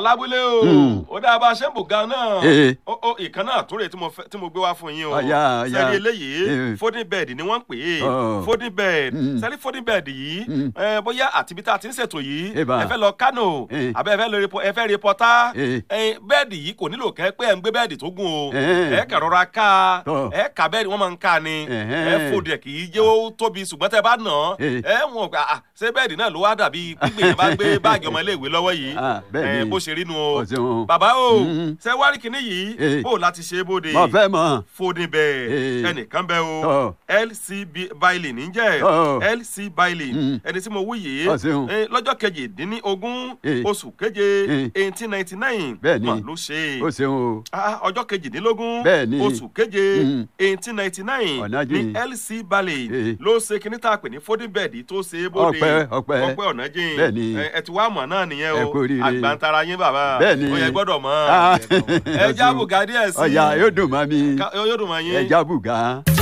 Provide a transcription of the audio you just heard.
lábúlé o Mm. ó dáa bá a ṣe ń bò gan náà Eh. ó ó ìkan náà tó rè tí mo fẹ́- tí mo gbé wá fún yín o Ọ̀yá, ọ̀yá. sẹ́rí eléyìí Eh. folding bed ni wọ́n ń pè é Oh. folding bed Mm. sẹ́rí folding bed yìí Mm. eh, bóyá àtibí tá a ti ń ṣètò yìí Eba. ẹ fẹ́ lọ Kánò Eh. àbẹ́ ẹ fẹ́ lọ repo- ẹ fẹ́ repọ́tà Eh. bẹ́ẹ̀dì yìí kò nílò kẹ́ pé ẹ̀ ń gbé bẹ́ẹ̀dì tó gùn o Eh. ẹ kàn rọra ká Tọ́. ẹ kà bẹ́ẹ̀dì wọ́n máa ń ká ni Eh. ẹ fòdì ẹ̀ kì í jẹ́ ó tóbi ṣùgbọ́n tẹ́ bá nà án Eh. ẹ wọ̀n pé ah, ṣé bẹ́ẹ̀dì náà ló wá dàbí pípé yẹn bá gbé báàgì ọmọ iléèwé lọ́wọ́ yìí Ah, bẹ́ẹ̀ Eh, ni. bó ṣe rí nu o Ó ṣeun. bàbá o Mm. ṣe wá rí kinní yìí Eh. bó o láti ṣe é bóde mo fẹ́ mọ̀. folding bed Eh. ẹnìkan bẹ o Tọ́. lc bailey níjẹ́ Tọ́. lc bailey Mm. ẹni tí mo wí yìí Ó ṣeun. eh, lọ́jọ́ kejìdínlógún Eh. oṣù keje Eh. eighteen ninety nine Bẹ́ẹ̀ ni. mà ló ṣe ó ṣeun o. Ah, ọjọ́ kejìdínlógún Bẹ́ẹ̀ ni. oṣù keje Mm. eighteen ninety nine Ọ̀nà ní jìn. lc bailey Eh. ló ṣe kíní tá a pè ní folding bed tó ṣe é bóde Ọpẹ́, ọpẹ́. ọpẹ́ ọ̀nà jìn Bẹ́ẹ̀ ni. Eh, ẹ ti wá mọ̀ náà nìyẹn Ẹ o kú oríire. àgbàntara yín bàbá Bẹ́ẹ̀ ni. ó yẹ gbọ́dọ̀ mọ̀ Ah, ẹ já bùgá díẹ̀ sí ọ̀yà yóò dùn mọ́ mi. Ká- yóò dùn mọ́ yín. ẹja bùgá.